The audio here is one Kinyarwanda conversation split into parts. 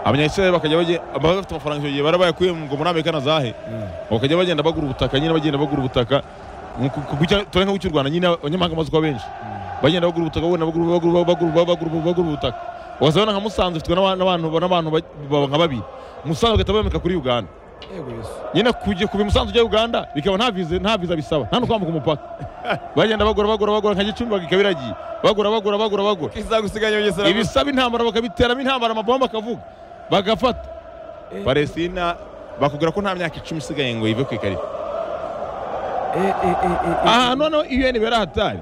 abanyayisiraheli bakajya bagenda bafite amafaranga icyo gihe bari bayakuye ngo muri amerika na zahe bakajya bagenda bagura ubutaka nyine bagenda bagura ubutaka tubare nka cy'u rwanda nyine abanyamahanga amaze kuba benshi bagenda bagura ubutaka bagura bagura bagura bagura bagura ubutaka wazabona nka musanze ufitwe n'abantu nka babiri musanze bagahita bamika kuri uganda nyine kujya kuva musanze ujya uganda bikaba nta viza nta viza bisaba nta no kwambuka umupaka bagenda bagura bagura bagura nka gicumbi bakaba iragiye bagura bagura bagura bagura isaha gusigaye yongera ibisaba intambara bakabiteramo intambara amabomba akavuga bagafata palestina bakubwira ko nta myaka icumi isigaye ngo ive ku ikarita aha noneho un berahatari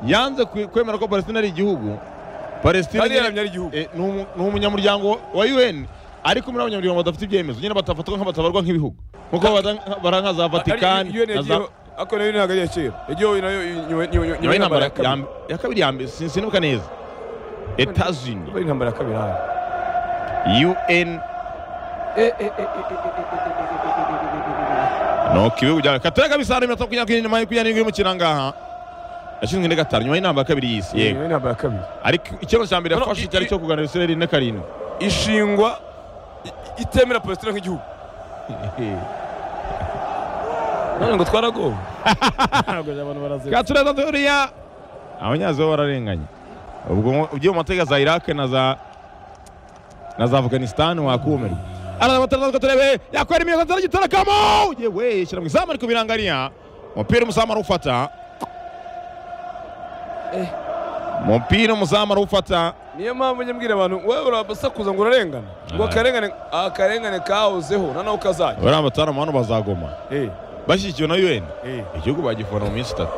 yanze kwemera ko palestina ari igihugu palestina ni umunyamuryango wa un ariko muri abanyamuryango badafite ibyemezo nyine batafatwa nk'abatabarwa nk'ibihugu nkuko bara nka za vatikani ako nayo ntabwo ari iya kera igihugu nayo nyuma y'intambara ya kabiri ya mbere sinibuka neza etazini ari intambara ya kabiri hano un nuko ibihugu byawe katari kabisa hari mirongo itatu makumyabiri nyuma yo kujyana mu kirangaha yashinzwe na gatanu nyuma y'intambara ya kabiri y'isi yego intambara ya kabiri ariko icyemezo cya mbere yafashe cyari icyo kuganira isiraheli na karindwi ishingwa itemera palestina nk'igihugu none ngo twaragowe katureza turiya abanyazibo bararenganye ubwo ugiye mu mateka za irake na za na za afganisitani wakumirwa araza amatarazatwe turebe yakwera imiyozo nzara gitorakamo yewe shyira mu izamu ariko birangariya umupira umuzamu arawufata umupira umuzamu arawufata niyo mpamvu njye mbwira abantu wowe urabasakuza ngo urarengana ngo akarengane akarengane kahozeho noneho kazajya bariya bataramu hano bazagoma bashyigikiwe na un igihugu bagifona mu minsi itatu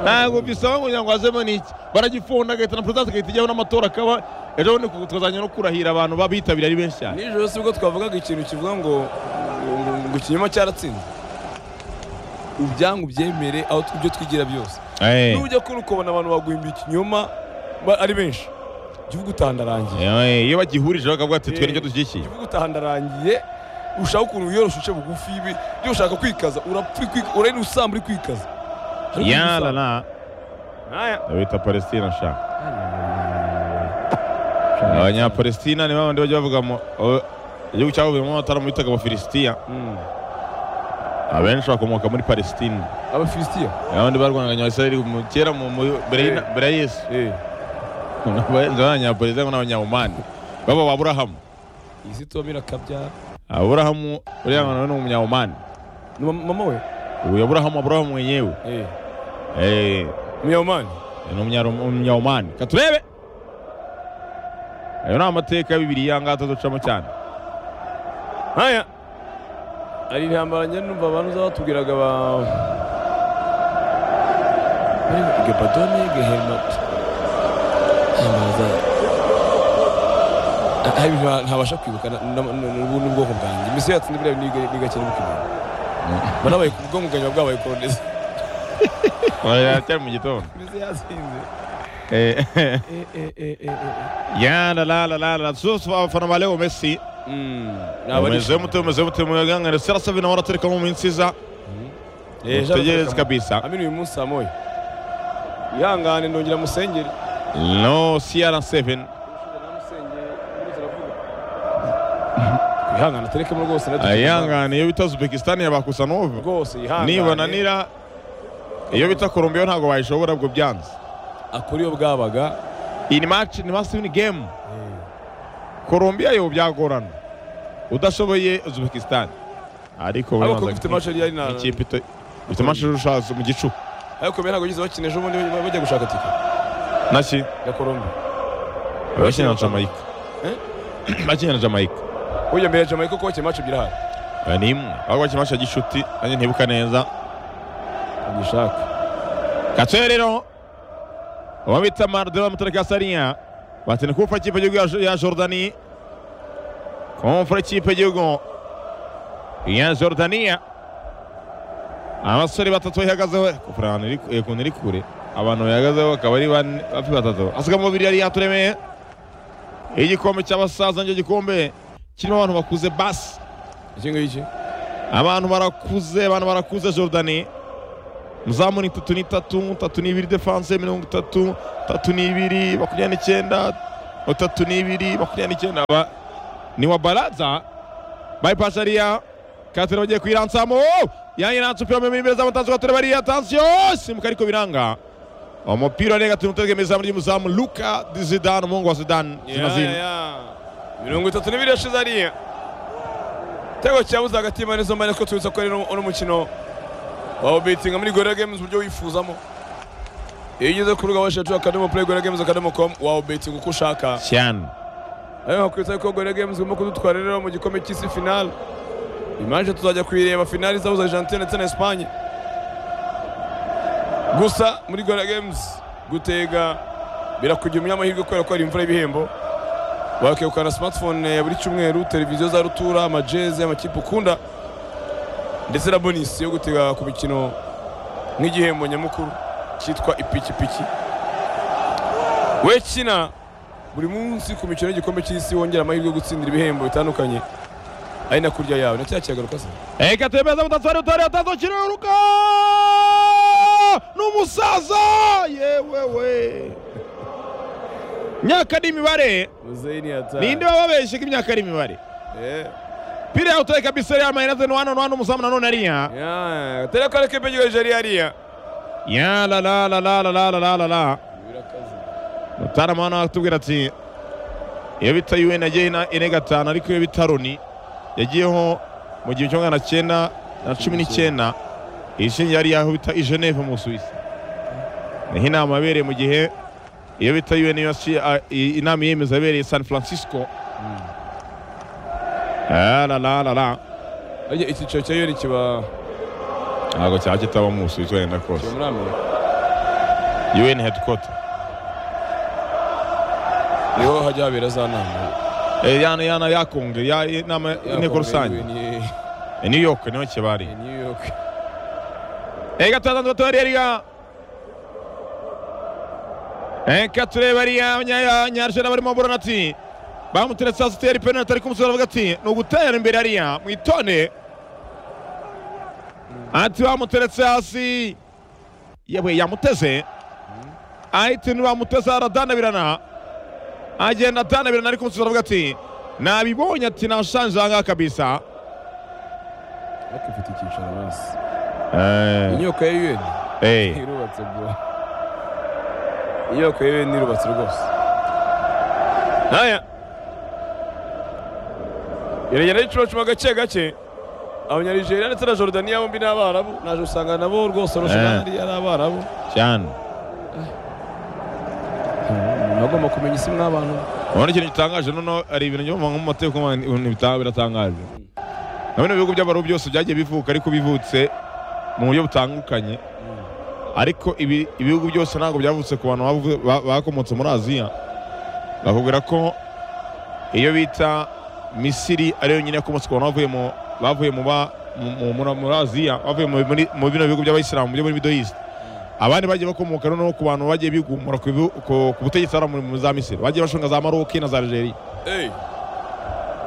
ntabwo bisaba kugira ngo hazemo n'iki baragifunda agahita na perezida agahita ijyaho n'amatora akaba ejo bundi tukazajya no kurahira abantu babitabira ari benshi cyane nijoro si ubwo twavugaga ikintu kivuga ngo ngo ikinyoma cyaratsinze ubyangu byemere aho ibyo twigira byose nujya kuri ukabona abantu baguhimba ikinyoma ari benshi igihugu utandarangiye iyo bagihurije bakavuga ati twe nicyo dushyigikiye igihugu utandarangiye ushaka ukuntu wiyorosha uce bugufi ibi iyo ushaka kwikaza urari usamba uri kwikaza yala na bita palestina sha abanyapalestina ni babandi bajya bavuga igihugu cyabuvuyemo amataramu bitaga abafilisitiya abenshi bakomoka muri palestina abafilisitiya abandi barwanaganya abisirayeli kera mbere ya yesu abanyaperezida n'abanyamani baba ba aburahamu izi tubamira kabyara aburahamu uriya mwana ni umunyamani ni mama we uyu aburahamu aburahamu mwenyewe umunyamani ni umunyamani katurebe ayo ni amateka ya bibiriya ngaha tuducamo cyane nkaya hari intambara njye numva abantu uza batubwiraga ba gebadone gehermati ntabasha kwibuka n'ubundi bwoko bwanjye imisoro yatsinze biriya ni gake n'ubukimana banabaye ku bwonko bwanjye bwabaye koronezi baracyari mu gitondo imisoro yatsinze yana la la la la zose abafana ba leo messi umeze mute umeze mute mugangana sera savi nawe aratereka mu minsi iza tegereze kabisa amino uyu munsi amoye ihangane ndongera musengere no cr7 ihangane aterekemo rwose ihangane iyo bita uzbekistan yabakusa n'ubu rwose ihangane nibananira iyo bita kolombiya ntabwo bayishobora ubwo byanze akora iyo bwabaga ini match ni must win game kolombiya yo byagorana udashoboye uzbekistan ariko ariko ufite match yari na ikipe ufite match urushaza mu gicuku ariko bene ntabwo gize bakina ejo bundi bajya gushaka tike naki ya colombe bakina na jamaica bakina na jamaica ujya mbere ya jamaica kuko bakina mace ebyiri hari ni imwe aho bakina mace ya gishuti nanjye ntibuka neza agishaka gatoya rero uwo bita marudera w'amatariki ya sariya batsinda kumfura ikipe y'igihugu ya jordani kumfura ikipe y'igihugu ya jordaniya abasore batatu bayihagazeho kumfura ahantu iri kure abantu bahagazeho bakaba ari bane batatu asiga mubiri yari yaturemeye igikombe cy'abasaza nicyo gikombe kirimo abantu bakuze basi iki ngiki abantu barakuze abantu barakuze jordani muzamu ni itatu n'itatu itatu n'ibiri defanse mirongo itatu itatu n'ibiri makumyabiri n'icyenda itatu n'ibiri makumyabiri n'icyenda ni wa baraza bayipasi hariya katire bagiye kuyirantsamo yayiranse umupira mu imbere zamu tansi katire bariya tansiyo simuka ariko biranga umupira warenga turi mutege mu izamu ry'umuzamu luka zidane umuhungu wa zidane zina zina mirongo itatu n'ibiri yashize hariya igitego cyabuze hagati y'imana izo mbane ko tubitsa ko ari uno mukino wawe betinga muri gorira games uburyo wifuzamo iyo ugeze ku rubuga washacu akadomo play gorira games akadomo com wawe betinga uko ushaka cyane ariko hakwitsa ko gorira games igomba kudutwara rero mu gikombe cy'isi finale imanje tuzajya kuyireba finale izahuza argentine ndetse na espanye gusa muri gorira games gutega birakujya umunyamahirwe kubera ko hari imvura y'ibihembo wakegukana smartphone ya buri cyumweru televiziyo za rutura amajezi amakipe ukunda ndetse na bonisi yo gutega ku mikino nk'igihembo nyamukuru cyitwa ipikipiki we kina buri munsi ku mikino y'igikombe cy'isi wongera amahirwe yo gutsindira ibihembo bitandukanye ari na kurya yawe na cya kiyagaruka se reka tuyemeza mudasobwa utareba tazo kiruhuka n'umusaza yewe we myaka n'imibare muzeyi ninde baba babeshye ko imyaka ari imibare pira yawe utareka bisore yambaye nazo nuhano nuhano umuzamu nanone ariya atari ko areka ibyo hejuru ariya ya la la la la la la la la la la mutaramana atubwira ati iyo bita yuwe nagiye na ine gatanu ariko iyo bita roni yagiyeho mu gihe cyo magana cyenda na cumi n'icyenda ishingiye ariya aho bita i Geneve mu Busuwisi niho inama yabereye mu gihe iyo bita UN inama yemeza yabereye San Francisco Ah, la la la la icyiciro cya yoni kiba ntabwo cyaba kitaba mu Busuwisi wenda kiba kose muri amerika UN headquarter niho hajya habera za nama Eh, yana yana ya konge ya inama inteko rusange Ni- Eh, New York niho kiba ari ni new york Ega tazanze batwari ariga. Eka tureba ariya nyaya nyarjana barimo buranati. Bamuteretse asiteri penalty ariko umusore avuga ati ni ugutera imbere ariya mwitone. Ati bamuteretse hasi. Yewe yamuteze. Ahita ni bamuteze aradanabirana. Agenda adanabirana ariko umusore avuga ati nabibonye ati nashanje aha ngaha kabisa. ariko ifite icyicaro hasi Eh. inyubako ya yoni Eh. irubatse bro inyubako ya yoni irubatse rwose Aya. iragenda yicucuma gake gake abanyarigeria ndetse na jorodaniya bombi ni abarabu naje usanga nabo rwose Eh. roshani ari abarabu Cyane. umuntu agomba kumenya isi mw'abantu urabona ikintu gitangaje noneho hari ibintu byo mu mateka ibintu bitanga biratangaje na bino bihugu by'abarubu byose byagiye bivuka ariko bivutse mu buryo butandukanye ariko ibi- ibihugu byose ntabwo byavutse ku bantu bavu- ba- bakomotse muri aziya bakubwira ko iyo bita misiri ariyo nyine yakomotse ku bantu bavuye mu bavuye mu ba- mu- mu- muri muri aziya bavuye mu- muri- mu bino bihugu by'abayisilamu byo muri middle east abandi bagiye bakomoka noneho ku bantu bagiye bigumura ku bihu- ku- ku butegetsi hariya muri- muri za misiri bagiye bashonga za maroki na za algeria Hey.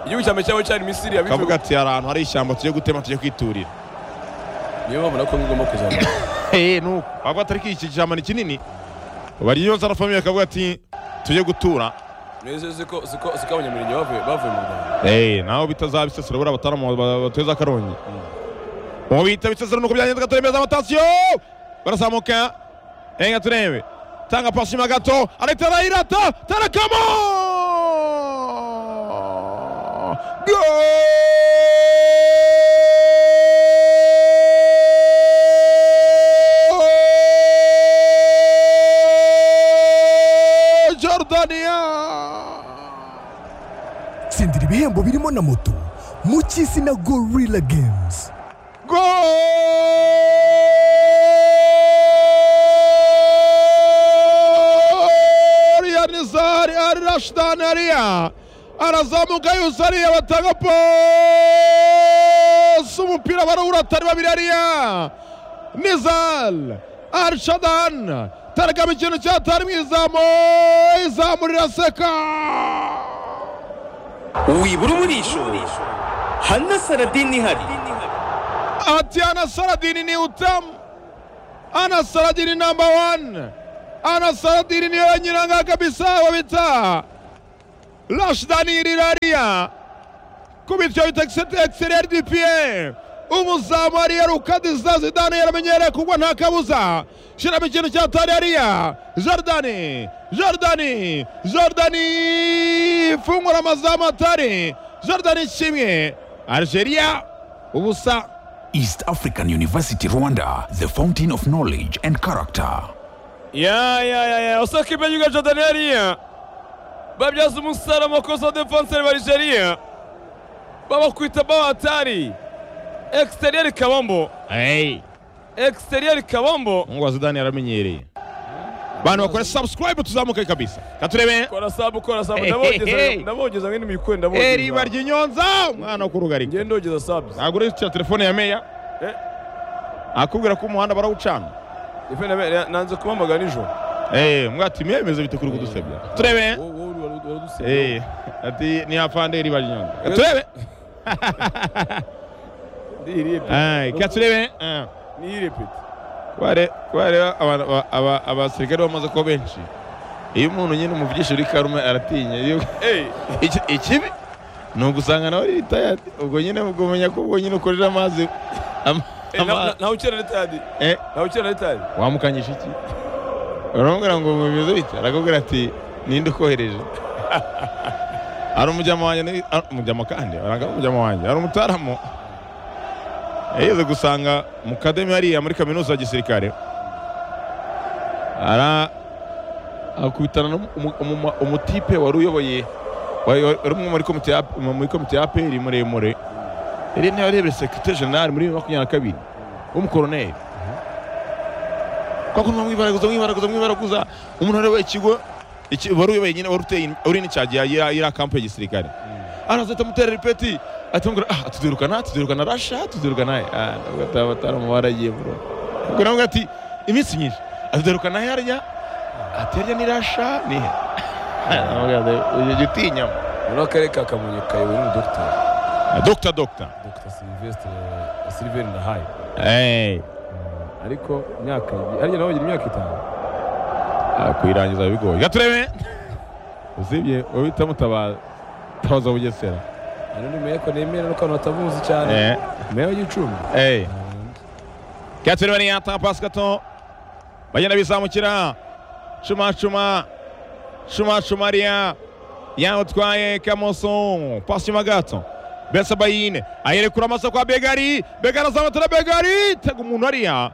igihugu cya mbere cyabo cyari misiri kavuga yabivuga ati hari ahantu hari ishyamba tujye gutema tujye kwiturira niyo mpamvu nako ngomba kuzamura Eh, nuko bavuga ati ariko iki ishyamba ni kinini bari yonsa na famiye akavuga ati tujye gutura neza ziko ziko ziko abanyamirenge bavuye bavuye mu rwanda Eh, naho bitazaba isesero buriya bataramu ba- bateza akarongi ubu bita bisesero nuko byagenze gaturemeza amatasiyo barazamuka enga turebe tanga pasi nyuma gato arahita arayirata tarakamo Goal! Jordania tsindira ibihembo birimo na moto mu cy'isi na gorilla games Gol ya Nizar Ali Rashdan Aliya arazamuka yose ariya batanga pasi umupira barawura atari babiri ariya Nizal Arshadan taragama ikintu cyatari mu izamu izamu riraseka wibura umurisho hana saradini ihari ati anasaradini ni utamu anasaradini namba wani anasaradini niyo yanyiranga kabisa babita rashidaniriraria ku bityo bita egiseriyeri umuzamu ariyaruka dizazi dani yaramenyereye kugwa nta kabuza shyiramo ikintu cya tariyariya jaridani jaridani jaridani fungura amazamu atari jaridani kimwe algeria ubusa East African University Rwanda, the fountain of knowledge and character. ya ya ya ya osaka imenyuga jordani hariya babyaza umusara amakosa wa defanseri wa nigeria babakwita babatari ekisiteriyeri kabambo ekisiteriyeri kabambo ngo zidani yaramenyereye bantu bakora subscribe tuzamuke kabisa katurebe kora sabu kora sabu Hey, hey, hey. ndabogeza ndabogeza mwene mikwe eriba ndabogeza ry'inyonza umwana wo kurugarika ngende ndogeza sabu ntabwo urikira telefone ya meya Eh. akubwira ko umuhanda barawucana nanze kubamagana nijoro Eh, mwati mwemezo bite kuri kudusebya turebe Wowe- wowe wari- waradusebye. Eh, ati ni afande iriba ry'inyonza katurebe Ndirepeti. Ay, katurebe Ah. Ndirepeti. kubare kubareba aba- aba- aba- abasirikare bamaze kuba benshi iyo umuntu nyine umuvugisha uri karume aratinya iyo- Hey, Iki- ikibi ni ugusanga nawe ritaya ubwo nyine ubwo umenya ko ubwo nyine ukorera amazi ama- hey, na- ama- na- nawe ukina ritadi eh, nawe ukina ritadi wamukanyisha iki uramubwira ngo bimeze bite arakubwira ati ninde ukohereje hari umujyama wanjye ni- ari umujyama kandi arangamo umujyama wanjye hari umutaramu yageze gusanga mu kademi hariya muri kaminuza ya gisirikare ara akubitana n'umutipe wari uyoboye wari wari umwe muri komite ya- muri komite ya aperi muremure yari nawe arebera sekirite jenerali muri bibiri na makumyabiri na kabiri w'umukoroneri kwa kuntu mwibaraguza mwibaraguza mwibaraguza umuntu areba ikigo iki wari uyoboye nyine wari uteye uri n'icyagi ya ya ya kampu ya gisirikare araza atamutera ripeti atamubwira ah tudurukana tudurukana rasha tudurukana ah ntabwo ataba ataramubara agiye bro ubwo nawe ati iminsi myinshi atudurukana harya aterya ni rasha ni he uyu jya utinyamo muri akarere ka kamonyi kayobowe n'umudogiteri dogita dogita dogita silivesitire siliveri nahaye eee ariko imyaka ariya nawe wagira imyaka itanu kuyirangiza biba bigoye gaturebe usibye uwita mutabaza tabaza bugesera hano ni meya ko nemera nuko abantu batamuzi cyane eee meya w'igicumbi Hey. Catherine Bariyata pasi gato bagenda bizamukira cuma cuma cuma cuma riya yawutwaye kamoso pasi nyuma gato besabayine ayerekura amaso kwa begari begari azamutora begari tega umuntu hariya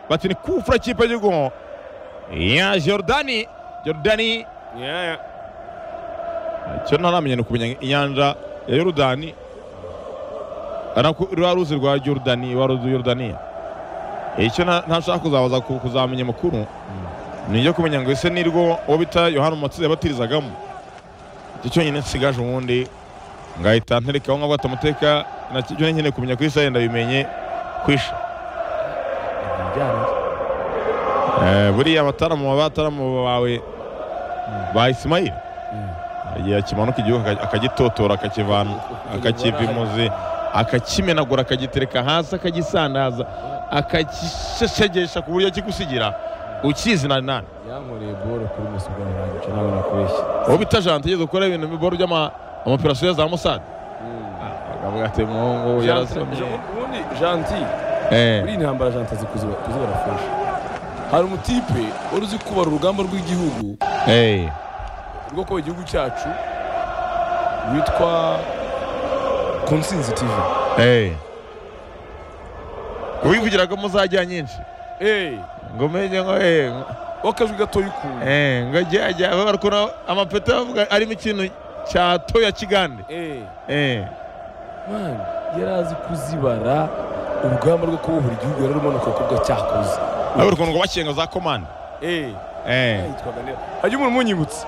bati ni kufura kipe y'igihugu ya jorodani jorodani icyo ntaramenya ni ukumenya inyanja ya yorodani rwa ruzi rwa yorodani rwa ruzi yorodaniya icyo nta- ntashaka kuzabaza ku- kuzamenya amakuru ni ibyo kumenya ngo ese nirwo uwo bita yohani umubatiza yabatirizagamo icyo cyonyine nsigaje ubundi ngahita nterekaho nkaho amateka nacyo nyine kumenya ku isi yenda bimenye kwisha Eh, buriya abataramu baba abataramu bawe ba isimayili igihe akimanuka igihugu aka- akagitotora akakivana akakiva imuzi akakimenagura akagitereka hasi akagisandaza akagisheshegesha ku buryo kigusigira ukizi na nani yankoreye boro kuri mesi bwa nyirangije nawe nakubeshye uwo bita jante yigeze gukora ibintu biboro by'amaperasiyo za musade akavuga ati muhungu yarasomye ubundi janti Eh, muri iyi ntambara janti azi kuziba- kuzibara fresh hari umutipe wari uzi kubara urugamba rw'igihugu eh. rwo kuba igihugu cyacu witwa konsinzi tivi Eh. ubivugiraga muzajya nyinshi ngo menye ngo eh, ngo- w'akajwi gatoya ukuntu eh, ngo jya jya barukuna amapeto avuga arimo ikintu cya toya kigande Eh, eh. man, yari azi kuzibara urugamba rwo kubohora igihugu yari arimo n'akakobwa cyakoze abura ukuntu ngo bakenga za komande Eh, eh. yitwaga neza. hajya umuntu umunyibutsa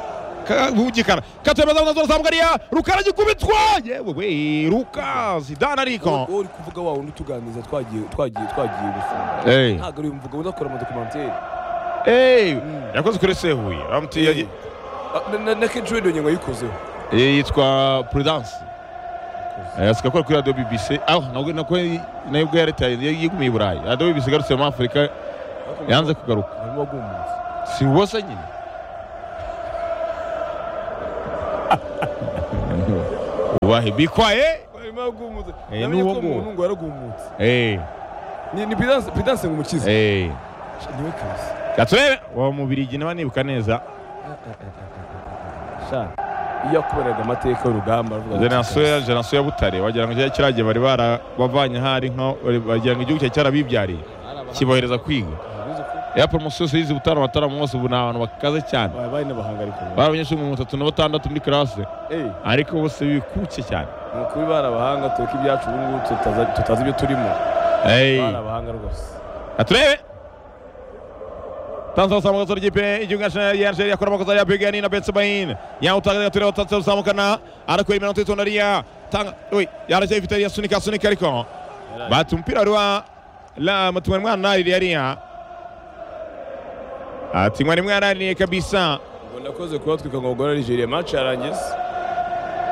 bugikara katemeza unazo zamugariya rukara gikubitwa yewe we ruka zidana ariko wowe uri kuvuga wa wundi utuganiriza twagiye twagiye twagiye gufunga ntabwo ari uyu mvuga udakora amadokumenteri yakoze kuri se huye Bamutiye- Ah, na- na- na kenshi wenda ngo yayikozeho Eh, yitwa prudence Eh, asigaye akora kuri radiyo bbc aho nabwo nako nayo ubwo yaretaye yigumiye i burayi radiyo bbc igarutse muri afurika yanze kugaruka harimo wagumunsi si wose nyine ubahe bikwaye nyuma yagumutse Eh, namenye ko n'uwo ngo. umuntu ngo yaragumutse Eh, ni ni Prudence Prudence ngo umukize eh. niwe kazi Gaturebe wa Mubirigi nawe nibuka neza. sha iyo yakuberaga amateka y'urugamba aravuga ati, Genasiyo genasiyo ya Butare wagira ngo cyari kiragiye bari barabavanye hari nka bagira ngo igihugu cyari cyarabibyariye kibohereza kwiga. Arabizi ko Ya promotion yose yize Butare amatara mwose ubu ni abantu bakaze cyane. babaye n'abahangarika ubu. Bari abanyeshuri mirongo itatu na batandatu muri classe Eh, ariko bose bikuke cyane. ni ukuri bari abahanga tureka ibyacu ubu ngubu tutaza- tutazi ibyo turimo Eh. bari abahanga rwose Gaturebe Tanzania uzamuka zora ikipe igihugu ya Nigeria akora amakosa ya Begani na Bensebain yawutanga Gaturebe utanze uzamukana arakora imirongo itatu na Ria tanga oi yarajya Vitali yasunika sunika ariko bati umupira wari wa la matumaini mwana nari Ria ati mwari mwana ni kabisa ngo ndakoze kuba twika ngo gora Nigeria match yarangiye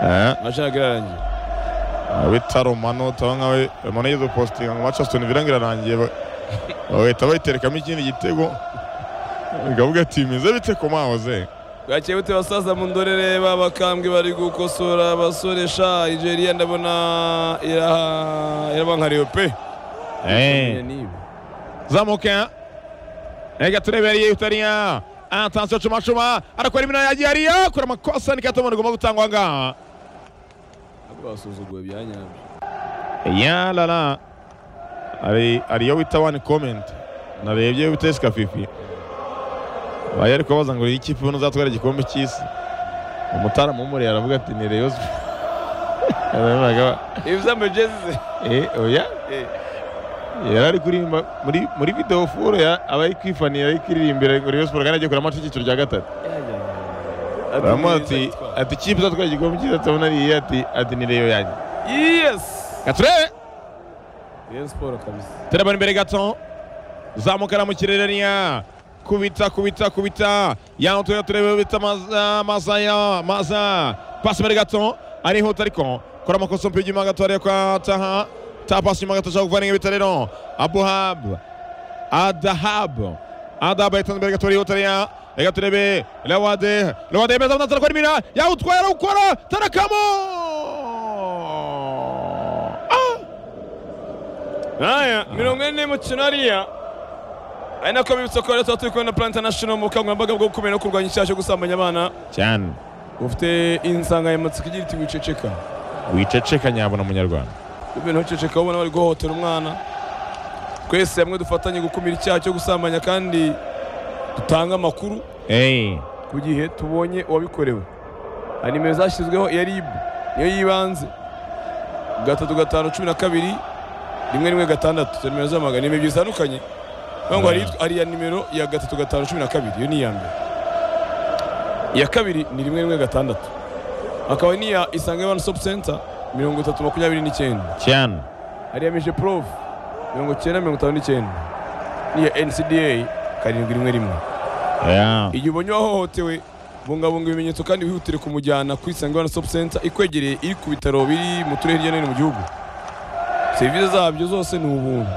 eh match ntabwo irarangiye bitaro mano tabanga we mano yizo posting ngo Manchester Villa ngirarangiye bahita bayiterekamo ikindi gitego gavuga ati meze bite ko mahoze bwakeye bute basaza mu ndorere b'abakambwe bari gukosora abasoresha nigeria ndabona iraha- irabankariwe pe Eh. Niba. zamuka ega turebereye utariya atansiyo cumacuma arakora imino yagiye ariya akora amakosa ni kato igomba gutangwa aha ngaha ntabwo basuzuguwe bya nyabyo ya rara hari ariyo wita wani komenti narebye witesika fifi bari ari kubabaza ngo iyi kipe ubona uzatwara igikombe cy'isi umutara mumuriye aravuga ati ni reyo aravuga ibiza mejezi ze eh oya Eh. yari ari kuririmba muri muri video furo ya abayi kwifanira ari kuririmbira ngo Rayon Sports kandi agiye kugura amace y'icyiciro cya gatatu baramuha ati ati ikipe izatwara igikombe cyiza tubona ari iyi ati ati ni reyo yanjye yes gaturebe Rayon Sport kabisa terabona imbere gato zamukana mu kirere niya kubita kubita kubita yaho tureba turebe bita maza maza ya maza pasi imbere gato arihuta ariko kora amakosa umupira ujya gato ariko ataha ta pasi inyuma gato ashobora kuvanira ibita rero abuhab adahab adahab yatanze imbere gato arihuta ariya reka turebe lawade lawade yemeza abanza arakora imira yawutwaye arawukora tarakamo ah aya mirongo ine n'imikino hariya ari nako bibutsa ko rero tuba turi kumwe na Plan International mu bukangurambaga bwo gukumira no kurwanya icyaha cyo gusambanya abana cyane bufite insanganyamatsiko igira iti wiceceka wiceceka nyabona munyarwanda ibintu uceceka ubona bari guhohotera umwana twese hamwe dufatanye gukumira icyaha cyo gusambanya kandi dutanga amakuru eyi ku gihe tubonye uwabikorewe hari nimero zashyizweho iya ribu niyo y'ibanze gatatu gatanu cumi na kabiri rimwe rimwe gatandatu izo nimero z'amagana ni nimero zitandukanye niyo ngo hari iyitwa- hari iya nimero ya gatatu gatanu cumi na kabiri iyo ni iya mbere iya kabiri ni rimwe rimwe gatandatu hakaba n'iya isange wani sopu senta mirongo itatu makumyabiri n'icyenda cyane hariya mije porovu mirongo icyenda mirongo itanu n'icyenda n'iya NCDA karindwi rimwe rimwe ya igihe ubonye wahohotewe bungabunga ibimenyetso kandi wihutire kumujyana ku Isange One Stop Center ikwegereye iri ku bitaro biri mu turere hirya no hino mu gihugu serivisi zabyo zose ni ubuntu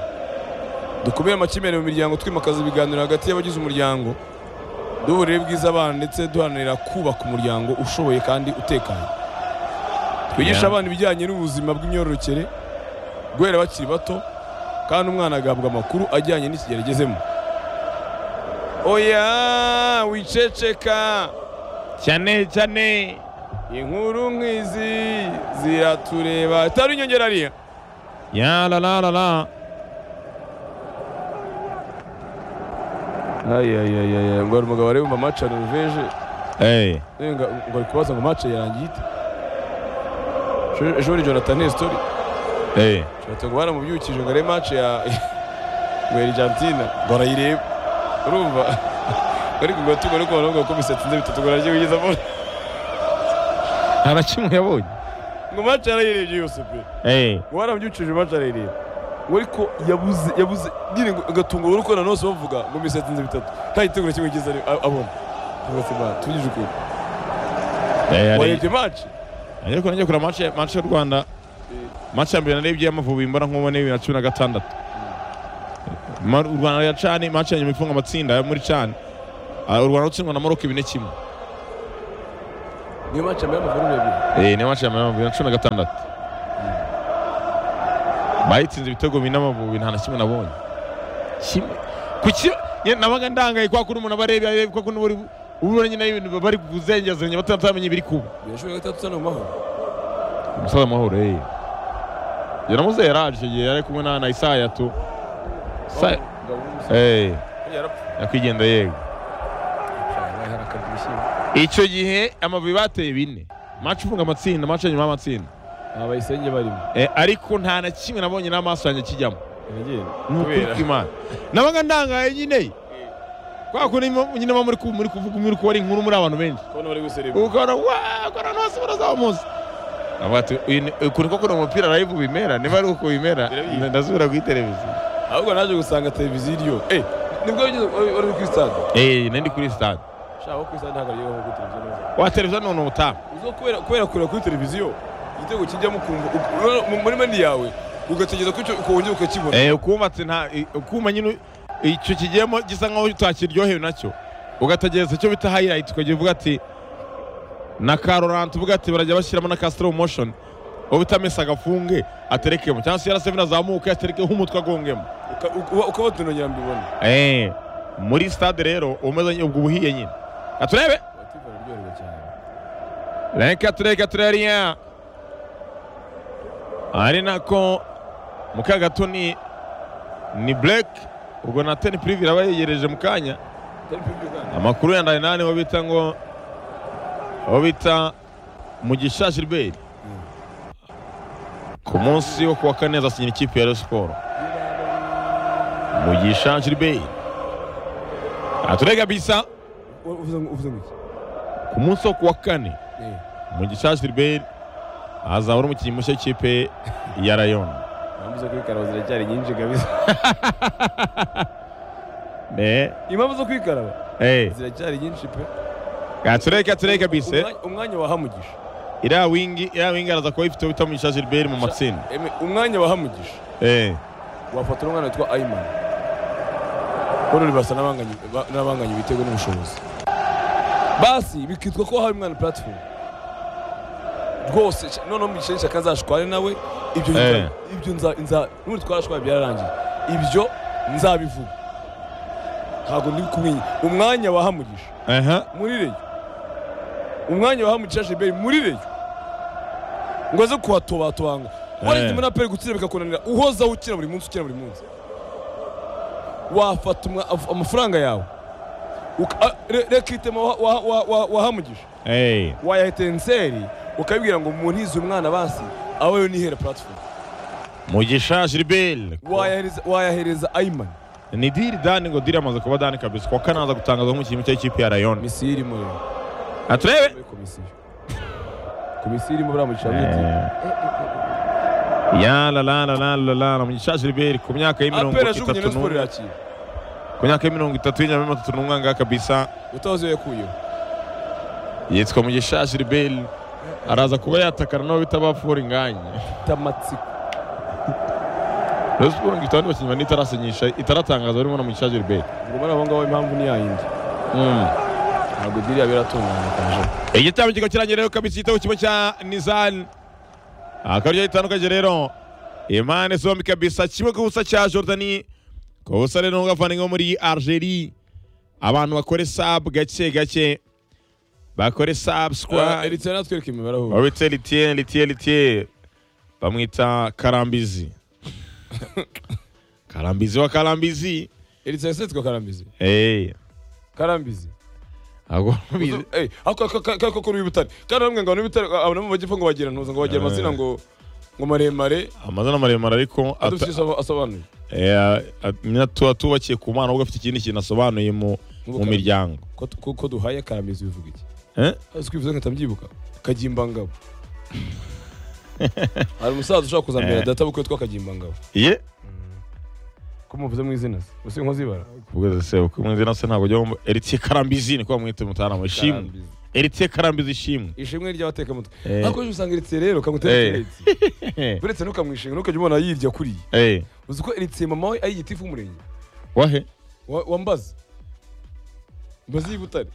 dukumire amakimbirane mu miryango twimakaza ibiganiro hagati y'abagize umuryango duha uburere bwiza abana ndetse duharanira kubaka umuryango ushoboye kandi utekanye twigishe Yeah. abana ibijyanye n'ubuzima bw'imyororokere guhera bakiri bato kandi umwana agahabwa amakuru ajyanye n'ikigero agezemo oya wiceceka cyane cyane inkuru nk'izi ziratureba itari inyongera ariya ya la la la la ayayayaya ngo hari umugabo ari bumva mace ya noruveje eyi ngo ngo ari kubaza ngo mace yarangiye ite Ejo- ejo bundi jonathan hesitori eyi jonathan ngo baramubyukije ngo arebe mace ya ngo ya argentina ngo arayireba urumva ariko ngo tugo ariko baravuga ko imisatsi nze bitatu ngo aragiye kugeza mbona nta na kimwe yabonye ngo mace yarayirebye yose pe eyi ngo baramubyukije mace arayireba ngo ariko yabuze yabuze nyine ngo agatunga urukorana hose bavuga ngo imisatsi nze bitatu nta giteguro kimwe cyiza ari- a- abona tuvuze imana tuvugije ukuri eyi warebye mace ariko nanjye kura mace mace y'u rwanda mace ya mbere narebye y'amavubi imbona nk'ubu ni bibiri na cumi na gatandatu Ma- u rwanda ya cani mace ya nyuma ifunga amatsinda yo muri cani Ah, u rwanda rutsindwa na maroc bine kimwe niyo mace yambaye amavara urebye eyi niyo mace ya mbere bibiri na cumi na gatandatu bayitsinze ibitego bine amavubi nta na kimwe nabonye kimwe ku ki nyine nabaga ndangaye kwa kundi umuntu aba areba kwa kundi uba ubona nyine ibintu bari kuzengezanya batamenya ibiri kuba birashoboka ko atatu mu mahoro umusaza amahoro ye njye namuze yaraje icyo gihe yari kumwe na na isaya tu Isaya- Umugabo w'umusore Eh, yarapfuye nyakwigendera yego yabaye harakara ibishyimbo icyo gihe amavubi bateye bine maci ifunga amatsinda maci nyuma y'amatsinda nta bayisenge barimo Eh, ariko nta na kimwe nabonye n'amaso yanjye kijyamo iragenda ni ukuri kw'imana nabaga ndangaye nyine kwa kundi mo- nyine muba muri ku- muri kuvuga muri kubara inkuru muri abantu benshi kubona bari gusereba ukabona wakora nose barazaho umunsi avuga ati "Uyu ni- uku niko kuno umupira live bimera niba ari uko bimera Birabizi. ndasubira kuri televiziyo ahubwo naje gusanga televiziyo iriyo eh nibwo wigeze wari wari uri kuri stade eh nari kuri stade shaka wo kuri stade ntabwo ariyo kuri televiziyo neza wa televiziyo none ubutaha uzo kubera kubera kureba kuri televiziyo igitego kijyamo ukumva u- u- muri mani yawe ugategereza ko icyo uko wongera ukakibona eh ukubatse nta i- ukuma nyine icyo kigiyemo gisa nkaho utakiryohewe nacyo ugategereza icyo bita highlight ukagira uvuga ati na karorante uvuga ati barajya bashyiramo na ka slow motion uba utamesa agafunge aterekemo cyangwa se yarasevina azamuke aterekeho umutwe agongemo Uka- uka- ukaba utunongira mbibona Eh, muri stade rero umeze nyine ubwo ubuhiye nyine katurebe Abatifo bararyoherwa cyane reka tureka turariya ari nako mu kanya gato ni ni bureke ubwo na teni pirivi iraba yegereje mu kanya Atari pibyo kandi amakuru ya ndayinani aho bita ngo aho bita mugisha gilbert ku munsi wo kuwa kane azasinyira ikipe ya Rayon siporo mugisha gilbert aturega bisa U- uvuze ngo uvuze ngo iki ku munsi wo kuwa kane Eh, mugisha gilbert azaba ari umukinnyi mushya w'ikipe ya rayon impamvu zo kwikaraba ziracyari nyinshi kabisa Eh, impamvu zo kwikaraba eh, ziracyari nyinshi pe gatureka tureka bise Umwanya- umwanya wa hamugisha iriya wingi iriya wingi araza kuba ifite wita mugisha gilbert mu matsinda Eme, umwanya wa hamugisha Eh. wafata umwana witwa ayimani bano basa n'abanganya ba- n'abanganya ibitego n'ubushobozi basi bikitwa ko hari umwana platform rwose sh- noneho mugisheni shaka azashware nawe ibyo nza- Eh. ibyo nza nza n'uri twarashwara byararangiye ibyo nzabivuga ntabwo ndi kumenya umwanya wa hamugisha aha muri reyo umwanya wa hamugisha jiberi muri reyo ngo aze kuhatobatoba ngo warenze muri aperi gutsinda bikakunanira uhozaho ukina buri munsi ukina buri munsi wafata umwa- af- amafaranga yawe uka- a- re- reka itema wa- wa- wa- wa- wa hamugisha Eh. wayahita enseri ukabibwira ngo muntize umwana basi aho yo nihera platform mugisha gilbert Wayahereza- wayahereza ayimani ni diri dani ngo diri amaze kuba dani kabisa kuwa kane aza gutangazwa nk'umukinnyi mushya w'ikipe ya rayon misiyo irimo rero aturebe Muri komisiyo komisiyo irimo baramugisha Eh. bwite ya la la la la la la la mugisha gilbert ku myaka y'imirongo aperi ajugunye na itatu siporo n'umwe irakira ku myaka y'imirongo itatu y'inyama itatu n'umwe ngaha kabisa utazi iyo yakuyeho yitwa mugisha gilbert araza kuba yatakana n'abo bita ba foringanye tamatsiko rayon siporo ngo ifite abandi bakinnyi bane itarasinyisha itaratangaza barimo na mugisha gilbert ubwo bano abo ngabo impamvu ni yayindi ntabwo diriya biratunganya kaje igitabo kikaba kirangiye rero kabisa igitego kimwe cya nizani akaryo gitandukanye rero impande zombi kabisa kimwe ku busa cya jordani ku busa rero n'ubwavanga muri algerie abantu bakore sabu gake gake bakore sabu sikwa eritrea natwereka imibare aho babitse litiye litiye litiye bamwita karambizi karambizi wa karambizi eritrea yitwa karambizi eee karambizi ntabwo Uzu- babizi eh, ako ako- ako- ako ko n'ibitare kandi bamwe ngo n'ibitare abona mu majyepfo ngo bagira ntuza ngo bagira amazina ngo ngo maremare amazina maremare ariko ata- adufite icyo asobanuye Eh, a- nyina tuba tubakiye ku mana ahubwo afite ikindi kintu asobanuye mu mu Karambizi. miryango ko tu- ko- ko duhaye karambizi bivuga iki Eh? azi kwivuza nkahita mbyibuka kagimbangabo hari umusaza ushobora kuzambera data bukwe witwa kagimbangabo ye ko muvuze mu izina se usi nkozibara ubwo se uko mu izina se ntabwo jya wumva eritiye karambizi niko bamwita mutarama ishimwe eritiye karambizi ishimwe ishimwe ry'abatekamutwe Eh. ariko ejo usanga eritiye rero kamutera Eh. eritiye uretse ntukamwishinga ntukajya ubona yirya kuriya eh uzi ko eritiye mama we ari igitifu w'umurenge wahe wa wa mbazi mbazi y'ibutare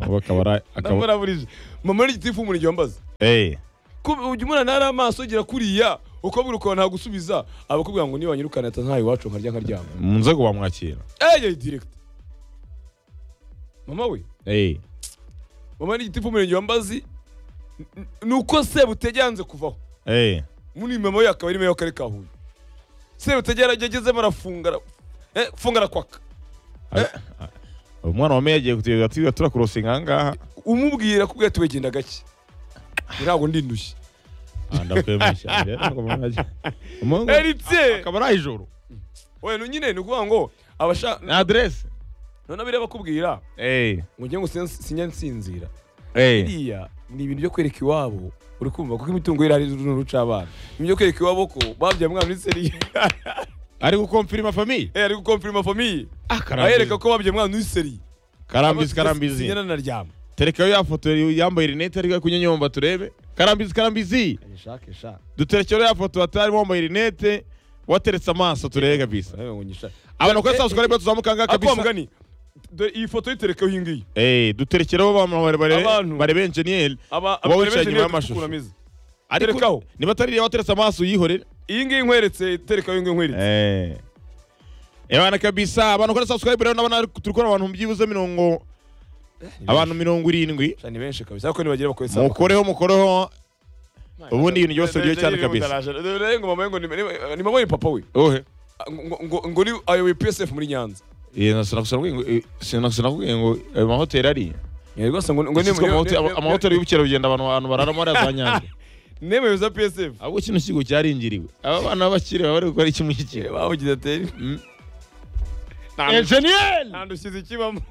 ubu akaba ari akaba ndamuraburije mama ari igitifu w'umurenge wa mbazi eh kuba- ujya umwana ntari amaso gira kuriya ukabwira ukabona ntagusubiza abakubwira ngo niba nyirukana ata ntayo iwacu nkarya nkaryama mu nzego wamwakira eye direct mama we Eh. mama ni igitifu umurenge wa mbazi N- n- nuko sebutege yanze kuvaho Eh. muri mama we akaba ari meya w'akarere ka huye sebutege yaragezemo arafunga ara- eh, funga arakwaka umwana wa meya agiye kutuyobora ati "Turiya turakorosinga aha ngaha umubwira akubwira ati wegenda gake ntabwo ndi ndushye Ah, ndakwemisha rero ntabwo mwaje. Umuhungu eritse akaba ari ijoro wena nyine ni ukuvuga ngo abashaka na aderese none abiriya bakubwira ngo njye ngo sin- sinjya nsinzira biriya ni ibintu byo kwereka iwabo uri kumva kuko imitungo ye irahari n'uruca abana ibintu byo kwereka iwabo ko babyaye umwana muri seriye ari gukomfirima famiye ari gukomfirima famiye karambisi ahereka ko babyaye umwana muri seriye karambisi karambizi sinyana naryama terekayo ya foto yambaye rinete ari kunyonyomba turebe karambizi karambizi nishake shaka duterekero ya foto atarimo wambaye rinete wateretse amaso turebe kabisa nawe ngo nyishake abantu ko sasa twari tuzamuka ngaha ako kabisa mugani dore iyi foto yiterekeho iyi ngiyi eh duterekero abantu bare bare Abantu. bare benjeniyeri aba Wowe wicaye abarebeje inyuma niyo y'amashusho. dutukura ameze ariko Terekaho. niba atari iriya wateretse amaso yihorere iyi ngiyi nkweretse tereka iyo ngiyi nkweretse Eh. Ebana kabisa abantu kora subscribe rero nabana turi kora abantu byibuze mirongo abantu mirongo irindwi Sha, ni benshi kabisa ariko nibagira bakore saa mukoreho mukoreho ubundi ibintu byose biriho cyane kabisa dore ngo mama we ngo ni- ni- ni mama we ni papa we ohe ngo ngo- ngo ni ayoboye PSF muri Nyanza yena sinakubwiye ngo eh, sina- sinakubwiye ngo ayo mahoteli ari rwose ngo ngo Sisiko amahoteli- ama- amahoteli y'ubukerarugendo abantu abantu bararamo ari za Nyanza nemeye za PSF ahubwo kino kigo cyaringiriwe aba bana b'abakire baba bari gukora iki muri iki kigo bavugize ateri enjeniyeri ntandushyize ikibamo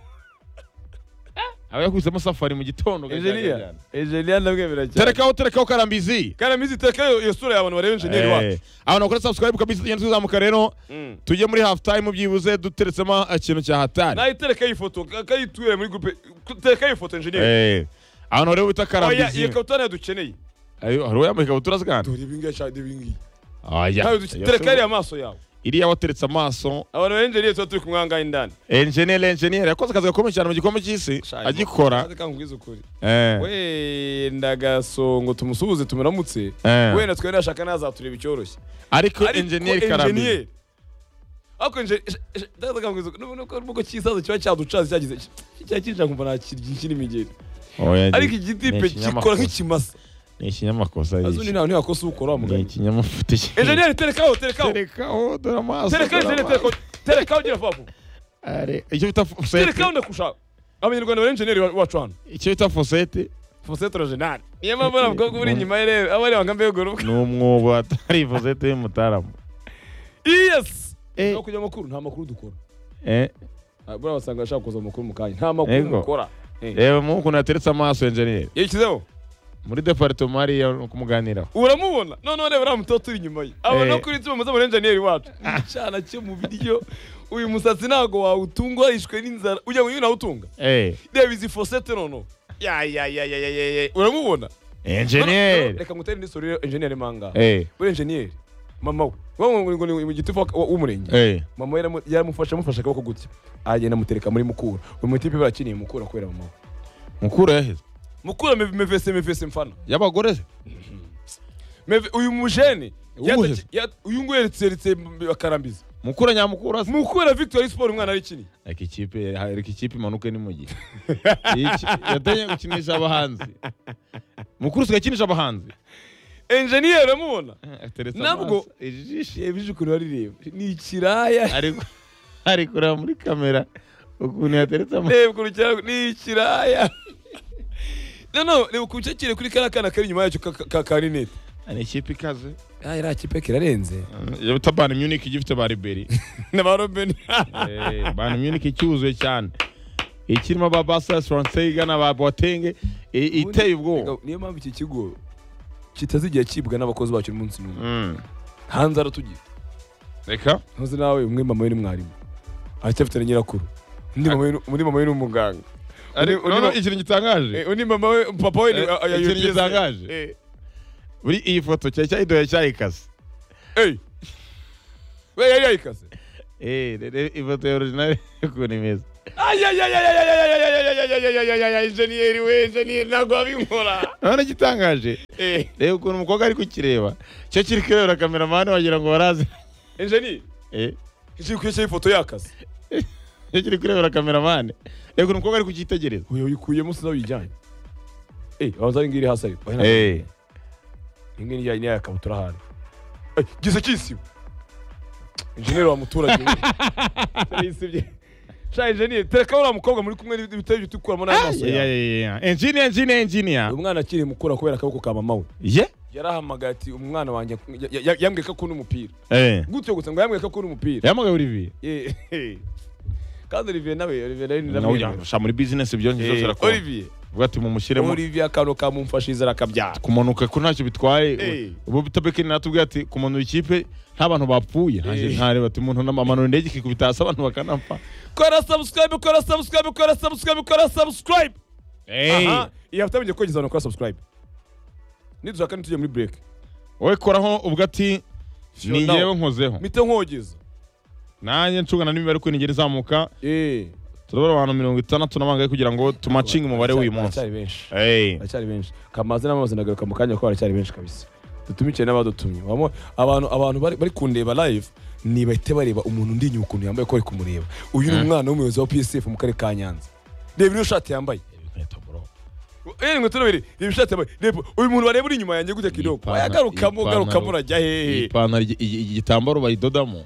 aba yakubisemo safari mu gitondo enjeniya enjeniya ndamwemera cyane terekaho terekaho karambizi karamizi teka iyo iyo sura y'abantu bareba enjeniyeri wacu Eh, abantu bakora subscribe kabisa tugenda tuzamuka rero Mm. tujye muri half time byibuze duteretsemo ikintu cya hatari nawe tereka iyi foto ka- kayiture muri gurupe tereka iyi foto enjeniyeri Eh, abantu rero bita oya karambizi iyo kabutura nayo dukeneye Ayo, hari uwambaye ikabutura se kandi dore ibi ngibi cyangwa ibi ngibi Oya. nawe duke- tereka iriya maso yawe iriya wateretse amaso abantu ba enjeniyeri tuba turi kumwangaye indani enjeniyeri enjeniyeri yakoze akazi gakomeye cyane mu gikombe cy'isi agikora kandi ubwize ukuri Eh, wenda gasongo tumusuhuze tumuramutse Eh. wenda twari nashaka nazatureba icyoroshye ariko Ariko enjeniyeri karambizi enjeniyeri- ariko enjeniyeri kisaza kiba cyaducaza cyagize cyakinjira nkumva nakirya ikiri imigeri Oya, ariko ni- igiti ni pe ikinyamakosa. gikora nk'ikimasa ni ikinyamakosa azundi yishe. ntawe ntiwakosa ukora wa ni mugani ikinyamafuti enjeniyeri terekaho terekaho terekaho dore amaso terekaho dore enjeniyeri terekaho terekaho gira fapu Are- icyo bita fo- terekaho ndakushaka abanyarwanda bari enjeniyeri wacu hano icyo bita fosete fosetro jenari niyo mpamvu uriya mukobwa uri inyuma ye rero aba areba nka mbegoroka ni umwobo atari fosete y'umutarama yes Eh. no kujya amakuru nta makuru dukora Eh, Ah, buriya wasanga ashaka kuza amakuru mu kanya nta makuru Yego. dukora reba mu ukuntu yateretse amaso enjeniyeri yashyizeho muri departoma hariya ni ukumuganiraho uramubonaho noneho reba uriya mutoto uri inyuma ye abona Eh. ko uretse bamaze muri enjeniyeri wacu icyana cyo mu biryo uyu musatsi ntabwo wawutunga warishwe n'inzara ujya ngo nawe utunga Eh, reba izi fosete noneho ya ya ya ya ya ya ya uramubona enjeniyeri reka ngutere indi sura enjeniyeri manga Eh, uri enjeniyeri mama we wowe ngo- ngo ni mu gitifu wa- wa- w'umurenge eh, mama we yaramu- yaramufashe amufashe akaboko gutya aragenda amutereka muri mukura uyu mutipe barakiniye mukura kubera mama we mukuru yaheze mukura meve- mevese mevese mfana y'abagore se Meve- uyu mujene Uwuhe? yata- ya- uyu nguyu yeretse yeretse m- akarambiza mukuru nyamukuru se mukura victory sport umwana arikiniye reka ikipe reka ikipe imanuke ni mu gihe Iki- yatangiye gukinisha abahanzi mukuru usigaye akinisha abahanzi enjeniyeri uramubona ateretse Nabwo- amaso, ijisho ejo ukuntu barireba ni ikiraya ari ari kureba muri kamera ukuntu yateretse amaso reba ukuntu cyangwa ni ikiraya noneho reba ukuntu cyakire kuri kariya kana kari inyuma yacyo ka- ka ka rinete ni ikipe ikaze ah iriya kipe kirarenze iyo bita bani munich igifite ba riberi na ba robin Eh, Bayern Munich icyuzuye cyane ikirimo ba Basas France igana ba Boateng i- iteye ubwoba niyo mpamvu iki kigo kitazigera cyibwa n'abakozi bacyo umunsi n'umwe Mm. hanze aratugira reka ntuzi nawe umwe mama we ni mwarimu aracyafite na nyirakuru undi mama we ni- undi mama we ni umuganga Ari- uri- noneho ikintu Eh, gitangaje undi mama we papa we ni Eh, aya ikintu UPS. gitangaje. Eh, buri iyi foto cyari cyayidoya cyayikaze eh. we yari yayikaze Eh, rero ifoto ya original ukuntu imeze injeniyeri we injeniyeri ntabwo wabinkora urabona igitangaje reba ukuntu umukobwa ari kukireba cyo kiri kurebera kameramani wagira ngo barazi injeniyeri Eh, kiri kuyeshyaho ifoto y'akazi cyo kiri kurebera kameramani reba ukuntu umukobwa ari kukitegereza uyu uyikuyemo sinawe uyijyanye Eh, waza ari ngiri hasi ayo Eh, imwe niya niya yakabutura hano gisa kisiba injeniyeri wa muturage we. yisibye sha injeniyeri tereka uriya mukobwa muri kumwe n'ibitari bitukuramo n'amaso yeah, yawe yeah, yeah. engineer engineer engineer uyu mwana akiri mukura kubera akaboko ka mama we ye yarahamagaye ati umwana wanjye ya- ya- yambwiye ko akunda umupira eh gutyo gusa ngo yambwiye ko akunda umupira yamagaye Olivier Eh, eh. kandi olivier nawe olivier nawe ni nawe ujya namwe sha muri business ibyo ngibyo Eh, birakora olivier uvuga ati mumushyiremo olivier akantu kamumfashije arakabyara kumanuka ko ntacyo bitwaye Eh. ubu bitabekeni natubwiye ati kumanura ikipe nta bantu bapfuye Eh. Nanjye ntareba ati umuntu amanura indege ikikubita hasi abantu bakanapfa kora subscribe kora subscribe kora subscribe kora subscribe aha iyi hafite mugiye kogeza abantu kora subscribe nidushaka ntitujye muri break wowe koraho ubwo ati ni now. yewe nkozeho mpite nkogeza nanjye ncungana n'imibare uko inigera izamuka Eh, turabona abantu mirongo itandatu n'abangaye kugira ngo tumacinge umubare w'uyu munsi baracyari benshi Eh. baracyari benshi kamaze n'amazi ndagaruka mu kanya kuko baracyari benshi kabisa dutumikiye n'abadutumye Wamo- abantu abantu bari bari kundeba live ni bahite bareba umuntu undi inyuma ukuntu yambaye ko bari kumureba uyu ni umwana w'umuyobozi wa psf mu karere ka nyanza reba niyo shati yambaye Eh, inkweto n'ibiri, reba ishati yambaye reba uyu muntu bareba uri inyuma yanjye gutya kidogo Ipantaro- wayagarukamo ugarukamo ipantaro- urajya hehe ipantaro igi- igi- igi- igitambaro bayidodamo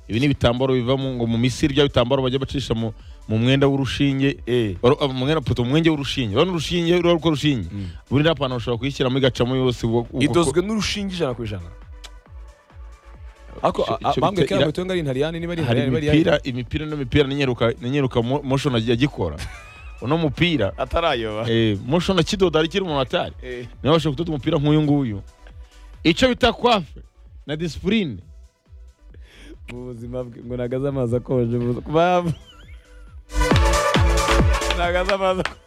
ibi ni ibitambaro biva mu- ngo mu misiri bya bitambaro bajya bacisha mu mu mwenda w'urushinge Eh. Oro- ah, mu mwenda puto mu mwenge w'urushinge urabona urushinge ruriya rwo rushinge buriya pantaro ushobora kuyishyiramo igacamo yose uko- uko- idozwe n'urushinge ijana ku ijana ariko Icyo- a- icyo- bambwiye ko icyo- yambaye utunga ari intariyani niba ari hari intariyani niba ari imipira imipira n'imipira n'inyeruka n'inyeruka mo- motion agikora uno mupira atarayoba eh, motion akidoda ari kiri mu matari niba bashobora kudoda umupira nk'uyu nguyu icyo bita kwafe na disipurine mu buzima bwe ngo nagaze amazi akonje mu buzima- babu nagaze amazi akonje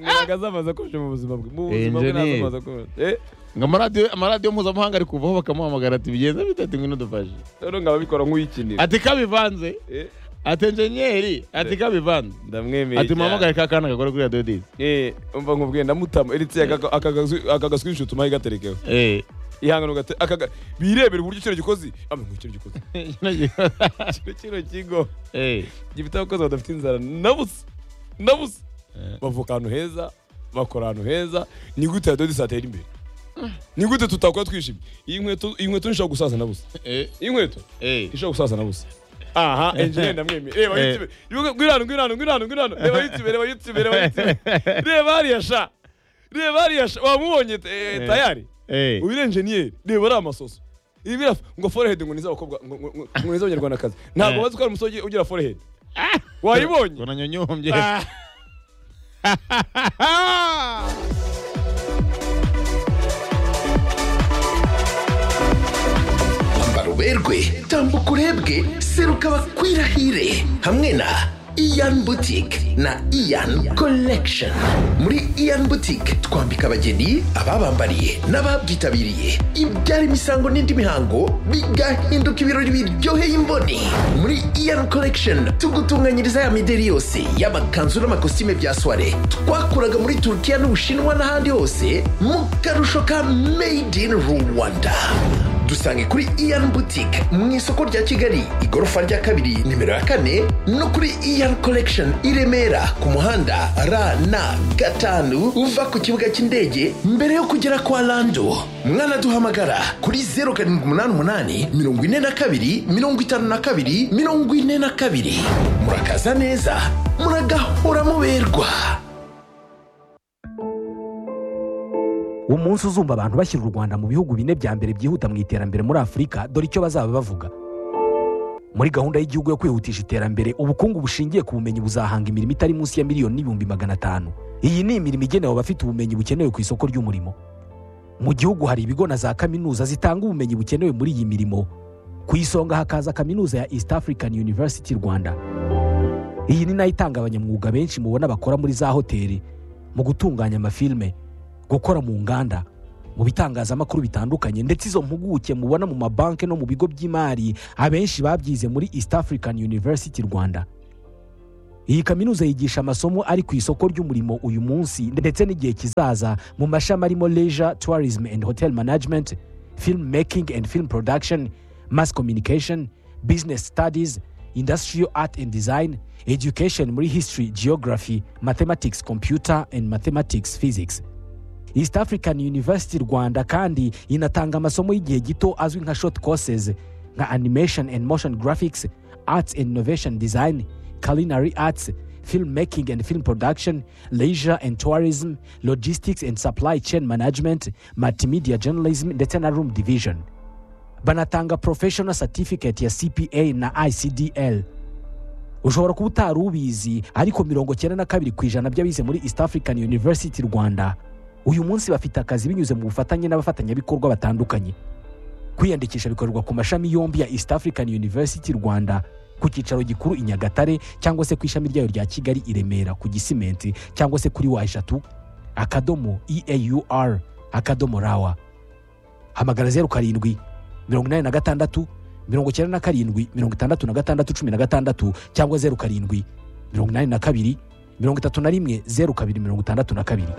Ngo nagaze amazi akonje mu buzima bwe mu buzima bwe nagaze Engineer. amazi akonje Eh, ngo amaradiyo amaradiyo mpuzamahanga ari kuvaho bakamuhamagara ati bigenze bite ati ngwino dufashe rero ngaba bikora nk'uyikinira ati kabivanze Eh, ati enjenyeri ati kabivanze ndamwemeye ati cyane. muhamagare ka kana gakora kuri radiyo disi Eh, umva nkubwiye ndamutama eretse aka gaswinshi utuma gaterekeho Eh. ihangano gate akaga birebera uburyo kino gikozi amwe ngo kino gikozi kino kino kigo Eh. gifite abakozi badafite inzara nabusa nabusa bavuka ahantu heza bakora ahantu heza ni gute ya dodisi atera imbere ni gute tutakora twishimye iyi nkweto iyi nkweto ntishobora gusaza na busa Eh. iyi nkweto Eh. ntishobora gusaza na busa aha enjeniyeri ndamwemeye reba Eh. yitube gwirano gwirano gwirano gwirano reba yitube reba yitube reba yitube reba hariya sha reba hariya sha wamubonye eh, tayari Eh. uyu ni enjeniyeri reba ari amasoso ibi birafa ngo forehead ngo ni iz'abakobwa ngo- ngo- ngo- ngo ni iz'abanyarwandakazi ntabwo Eh. bazi ko hari umusore ugira- ugira forehead wayibonye unanyonyombye Ah. kwambara uberwe tambuka urebwe seruka bakwirahire hamwe na iyan boutique na iyan collection muri iyan boutique twambika abageni ababambariye n'ababyitabiriye ibyara imisango n'indi mihango bigahinduka ibirori biryoheye imboni muri iyan collection tugutunganyiriza ya mideri yose y'amakanzu n'amakositime bya soire twakuraga muri turukiya n'ubushinwa n'ahandi hose mu karusho ka made in rwanda dusange kuri iyan boutique mu isoko rya kigali igorofa rya kabiri nimero ya kane no kuri iyan collection i remera ku muhanda rn gatanu uva ku kibuga cy'indege mbere yo kugera kwa lando mwanaduhamagara kuri 0788 42 52 42 murakaza neza muragahora muberwa umunsi uzumva abantu bashyira u rwanda mu bihugu bine bya mbere byihuta mu iterambere muri afurika dore icyo bazaba bavuga muri gahunda y'igihugu yo kwihutisha iterambere ubukungu bushingiye ku bumenyi buzahanga imirimo itari munsi ya miliyoni n'ibihumbi magana atanu iyi ni imirimo igenewe abafite ubumenyi bukenewe ku isoko ry'umurimo mu gihugu hari ibigo na za kaminuza zitanga ubumenyi bukenewe muri iyi mirimo ku isonga hakaza kaminuza ya east african university rwanda iyi ni nayo itanga abanyamwuga benshi mubona bakora muri za hoteli mu gutunganya amafilime gukora mu nganda mu bitangazamakuru bitandukanye ndetse izo mpuguke mubona mu mabanki no mu bigo by'imari abenshi babyize muri east african university rwanda iyi kaminuza yigisha amasomo ari ku isoko ry'umurimo uyu munsi ndetse n'igihe kizaza mu mashami arimo leisure tourism and hotel management film making and film production mass communication business studies industrial art and design education muri history geography mathematics computer and mathematics physics east african university rwanda kandi inatanga amasomo y'igihe gito azwi nka short courses nka animation and motion graphics arts and innovation design culinary arts film making and film production leisure and tourism logistics and supply chain management multimedia journalism ndetse na room division banatanga professional certificate ya cpa na icdl ushobora kuba utari ubizi ariko mirongo cyenda na kabiri ku ijana by'abize muri east african university rwanda uyu munsi bafite akazi binyuze mu bufatanye n'abafatanyabikorwa batandukanye kwiyandikisha bikorerwa ku mashami yombi ya east african university rwanda ku cyicaro gikuru i nyagatare cyangwa se ku ishami ryayo rya kigali i remera ku gisimenti cyangwa se kuri wa eshatu akadomo eaur akadomo rawa hamagara zeru karindwi mirongo inani na gatandatu mirongo icyenda na karindwi mirongo itandatu na gatandatu cumi na gatandatu cyangwa zeru karindwi mirongo inani na kabiri mirongo itatu na rimwe zeru kabiri mirongo itandatu na kabiri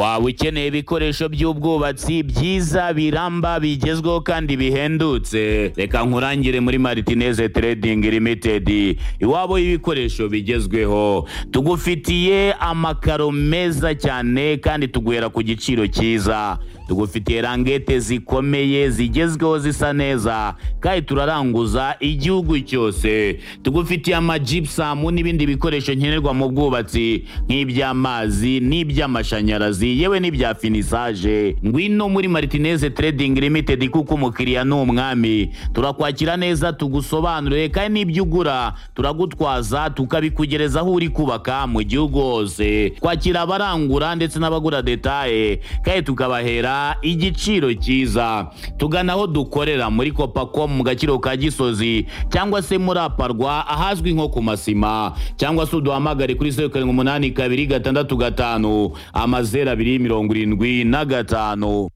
waba ukeneye ibikoresho by'ubwubatsi byiza biramba bigezweho kandi bihendutse reka nkurangire muri maritineze trading limited iwabo y'ibikoresho bigezweho tugufitiye amakaro meza cyane kandi tuguhera ku giciro cyiza tugufitiye rangete zikomeye zigezweho zisa neza kandi turaranguza igihugu cyose tugufitiye amajipusamu n'ibindi bikoresho nkenerwa mu bwubatsi nk'iby'amazi n'iby'amashanyarazi yewe n'ibya finisaje ngwino muri maritineze trading limited kuko umukiriya ni umwami turakwakira neza tugusobanurire kandi n'ibyo ugura turagutwaza tukabikugereza aho uri kubaka mu gihugu hose twakira abarangura ndetse n'abagura detaye kandi tukabahera igiciro cyiza tugana aho dukorera muri kopako mu gaciro ka gisozi cyangwa se muri aparwa ahazwi nko ku masima cyangwa se uduhamagare kuri zeru karindwi umunani kabiri gatandatu gatanu amazeru abiri mirongo irindwi na gatanu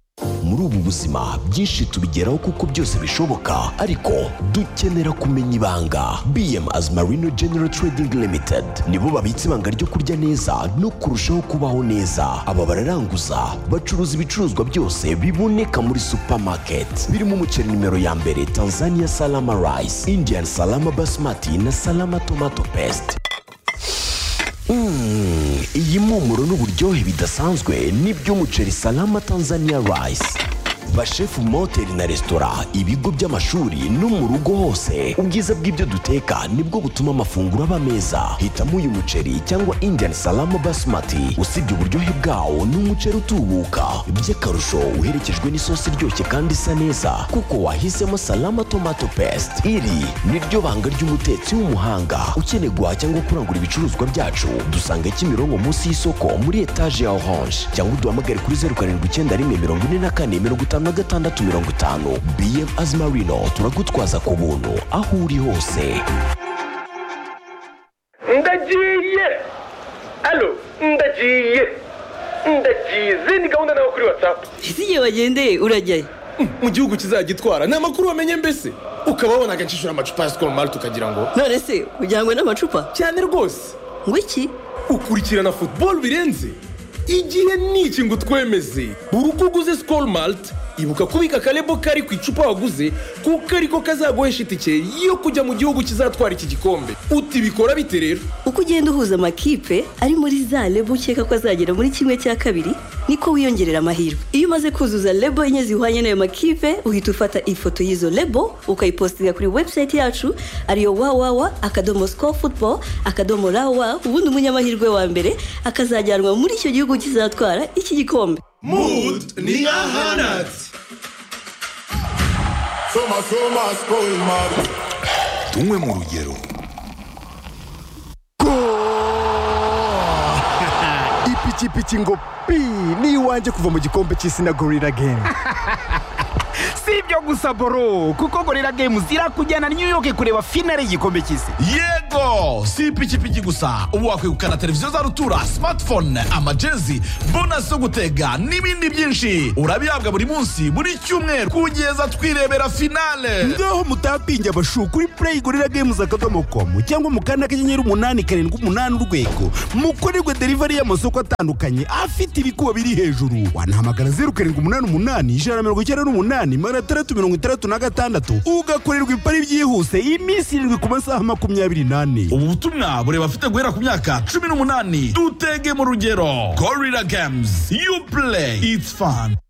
muri ubu buzima byinshi tubigeraho kuko byose bishoboka ariko dukenera kumenya ibanga bm as marino general trading limited nibo babitse ibanga ryo kurya neza no kurushaho kubaho neza aba bararanguza bacuruza ibicuruzwa byose biboneka muri supermarket birimo umuceri nimero ya mbere tanzania salama rice indian salama basmati na salama tomato paste Mm, iyi mpumuro n'uburyohe bidasanzwe nibyo umuceri salama tanzania rice bashefu mu mahoteli na resitora ibigo by'amashuri no mu rugo hose ubwiza bw'ibyo duteka nibwo butuma amafunguro aba meza hitamo uyu muceri cyangwa indian salama basmati usibye uburyohe bwawo ni umuceri utubuka by'akarusho uherekejwe n'isosi iryoshye kandi isa neza kuko wahisemo salama tomato paste iri ni ryo banga ry'umutetsi w'umuhanga ukeneye guhaha cyangwa kurangura ibicuruzwa byacu dusanga kimironko munsi y'isoko muri etaje ya orange cyangwa uduhamagare kuri zeru karindwi icyenda rimwe mirongo ine na kane mirongo itanu na gatandatu mirongo itanu bm azimarino turagutwaza ku buntu aho uri hose ndagiye alo ndagiye ndagiye izi ni gahunda nawe kuri watsapu ese igihe wagendeye urajyayo mu gihugu kizagitwara ni amakuru wamenye mbese ukaba wabonaga nshishura amacupa ya sikoro mari tukagira ngo none se ujyanywe n'amacupa cyane rwose ngo iki ukurikirana futuboro birenze igihe niki ngo twemeze buri uko uguze sikoro marite ibuka kubika akarebo kari ku icupa waguze kuko ariko kazaguhesha itike yo kujya mu gihugu kizatwara iki gikombe uti bikora bite rero uko ugenda uhuza amakipe ari muri za lebo ukeka ko azagera muri kimwe cya kabiri niko wiyongerera amahirwe iyo umaze kuzuza lebo enye zihwanye n'ayo makipe uhita ufata ifoto y'izo lebo ukayipositinga kuri webusayiti yacu ariyo wawawa akadomo siko futubo akadomo rawa ubundi umunyamahirwe wa mbere akazajyanwa muri icyo gihugu kizatwara iki gikombe Mood ni nka hanatsi soma soma sikoro mari tunywe mu rugero ipikipiki ngo pi ni iwanjye kuva mu gikombe cy'isi na gorira gemu si ibyo gusa boro kuko gorira games irakujyana new york kureba finale y'igikombe cy'isi yego si ipikipiki gusa ubu wakwegukana televiziyo za rutura smartphone amajezi bonasi zo gutega n'ibindi byinshi urabihabwa buri munsi buri cyumweru kugeza twirebera finale ngaho mutapinge abashu kuri play gorira games akadomo com cyangwa mu kanda k'inyenyeri umunani karindwi umunani urwego mukorerwe delivery y'amasoko atandukanye afite ibikuba biri hejuru wanahamagara zeru karindwi umunani umunani ijana na mirongo icyenda n'umunani magana atandatu mirongo itandatu na gatandatu ugakorerwa ipari byihuse iminsi irindwi ku masaha makumyabiri n'ane ubu butumwa bureba afite guhera ku myaka cumi n'umunani dutege mu rugero gorira games you play it's fun